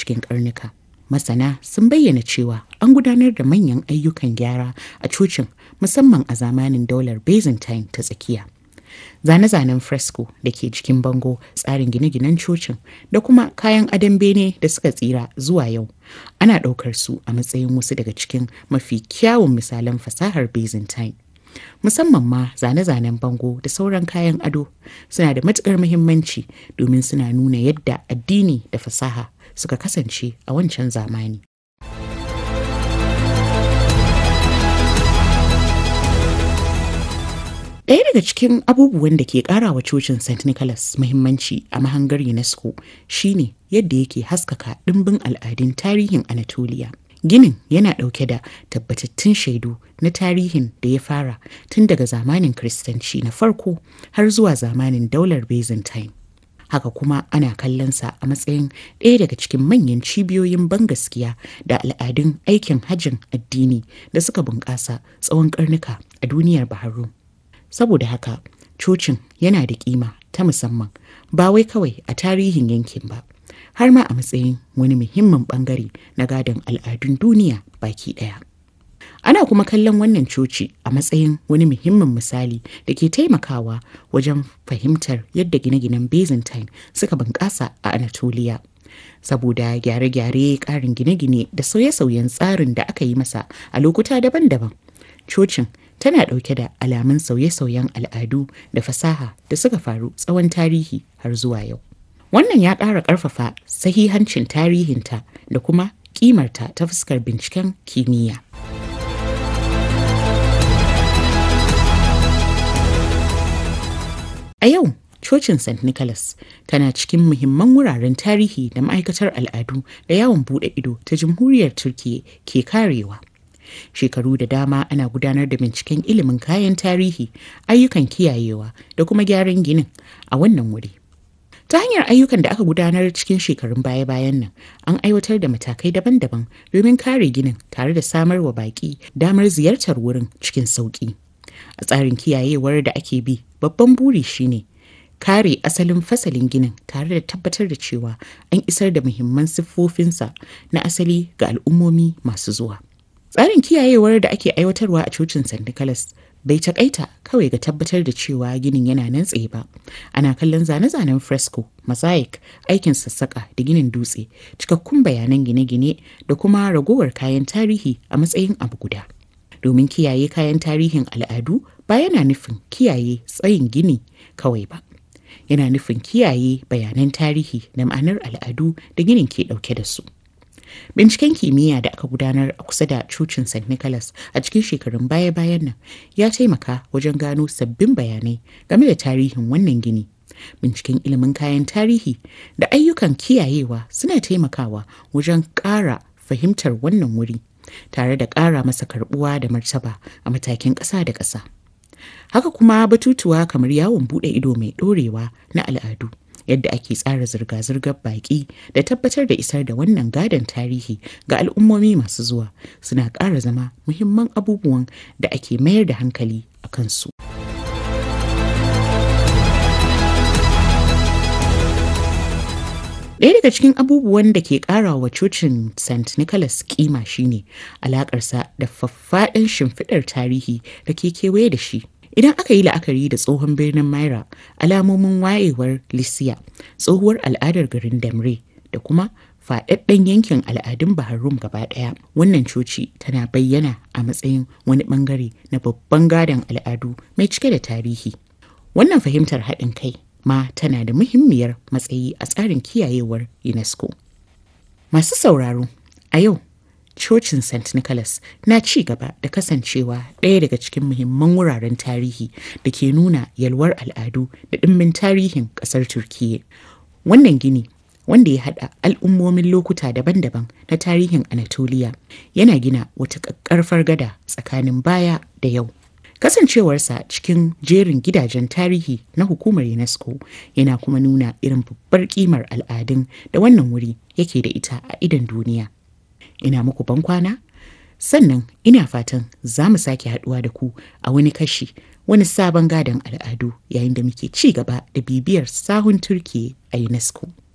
cikin karnuka. Masana sun bayyana cewa an gudanar da manyan ayyukan gyara a cocin musamman a zamanin daular Byzantine ta tsakiya. Zane-zanen fresco da ke jikin bango tsarin gine-ginen cocin da kuma kayan adon bene da suka tsira zuwa yau ana ɗaukar su a matsayin wasu daga cikin mafi kyawun misalan fasahar Byzantine. musamman ma zane-zanen bango da sauran kayan ado suna da matukar muhimmanci domin suna nuna yadda addini da fasaha suka kasance a wancan zamani. Ɗaya daga cikin abubuwan da ke ƙara wa cocin St. Nicholas muhimmanci a mahangar UNESCO shine yadda yake haskaka ɗimbin al'adun tarihin Anatolia. Ginin yana ɗauke da tabbatattun shaidu na tarihin da ya fara tun daga zamanin Kiristanci na farko har zuwa zamanin daular Byzantine. Haka kuma ana kallonsa a matsayin ɗaya daga cikin manyan cibiyoyin bangaskiya da al'adun aikin hajjin addini da suka bunƙasa tsawon ƙarnuka a duniyar Baharu. Saboda haka, cocin yana da ƙima ta musamman ba wai kawai a tarihin yankin ba. har ma a matsayin wani muhimmin bangare na gadon al'adun duniya baki daya. Ana kuma kallon wannan coci a matsayin wani muhimmin misali da ke taimakawa wajen fahimtar yadda gine-ginen Byzantine suka bunƙasa a Anatolia. Saboda gyare-gyare ƙarin gine-gine da sauye-sauyen tsarin da aka yi masa a lokuta daban-daban. Cocin tana ɗauke da alamun sauye-sauyen al'adu da fasaha da suka faru tsawon tarihi har zuwa yau. Wannan ya ƙara ƙarfafa sahihancin tarihinta da kuma ƙimarta ta fuskar binciken kimiyya. A yau, Cocin St. Nicholas tana cikin muhimman wuraren tarihi da ma'aikatar al'adu da yawon buɗe ido ta Jamhuriyar Turkiyya ke karewa. Shekaru da dama ana gudanar da binciken ilimin kayan tarihi, ayyukan kiyayewa da kuma gyaran ginin a wannan wuri. Ta hanyar ayyukan da aka gudanar cikin shekarun baya-bayan nan, an aiwatar da matakai daban-daban domin kare ginin tare da samar wa baƙi damar ziyartar wurin cikin sauƙi. A tsarin kiyayewar da ake bi, babban buri shine kare asalin fasalin ginin tare da tabbatar da cewa an isar da muhimman siffofinsa na asali ga al'ummomi masu zuwa. Tsarin kiyayewar da ake aiwatarwa a cocin St. Nicholas bai takaita kawai ga tabbatar da cewa ginin yana nan tsaye ba ana kallon zane-zanen fresco mosaic aikin sassaka da ginin dutse cikakkun bayanan gine-gine da kuma ragowar kayan tarihi a matsayin abu guda domin kiyaye kayan tarihin al'adu ba yana nufin kiyaye tsayin gini kawai ba yana nufin kiyaye bayanan tarihi da ma'anar al'adu da ginin ke dauke da su Binciken kimiyya da aka gudanar a kusa da cocin St. Nicholas a cikin shekarun baya-bayan nan ya taimaka wajen gano sabbin bayanai game da tarihin wannan gini. Binciken ilimin kayan tarihi da ayyukan kiyayewa suna taimakawa wajen ƙara fahimtar wannan wuri tare da ƙara masa karɓuwa da martaba a matakin ƙasa da ƙasa. Haka kuma batutuwa kamar yawon buɗe ido mai ɗorewa na al'adu. yadda ake tsara zirga-zirgar baƙi da tabbatar da isar da wannan gadon tarihi ga al'ummomi masu zuwa suna ƙara zama muhimman abubuwan da ake mayar da hankali a kansu. Ɗaya daga cikin abubuwan da ke ƙara wa cocin St. Nicholas kima shine alaƙarsa da faffaɗan shimfiɗar tarihi da ke kewaye da shi. Idan aka yi la'akari da tsohon birnin Myra, alamomin wayewar Lycia, tsohuwar al'adar garin Damre da kuma faɗaɗɗen yankin al'adun Baharum gaba ɗaya, wannan coci tana bayyana a matsayin wani ɓangare na babban gadon al'adu mai cike da tarihi. Wannan fahimtar haɗin kai ma tana da muhimmiyar matsayi a tsarin kiyayewar UNESCO. Masu sauraro, a yau Cocin St. Nicholas na ci gaba da kasancewa ɗaya daga cikin muhimman wuraren tarihi da ke nuna yalwar al'adu da ɗimbin tarihin ƙasar Turkiyya. Wannan gini wanda ya haɗa al'ummomin lokuta daban-daban na tarihin Anatolia yana gina wata ƙaƙƙarfar gada tsakanin baya da yau. Kasancewarsa cikin jerin gidajen tarihi na hukumar UNESCO yana kuma nuna irin babbar ƙimar al'adun da wannan wuri yake da ita a idon duniya. ina muku bankwana sannan ina fatan za mu sake haduwa da ku a wani kashi wani sabon gadon al'adu yayin da muke ci gaba da bibiyar sahun turki a unesco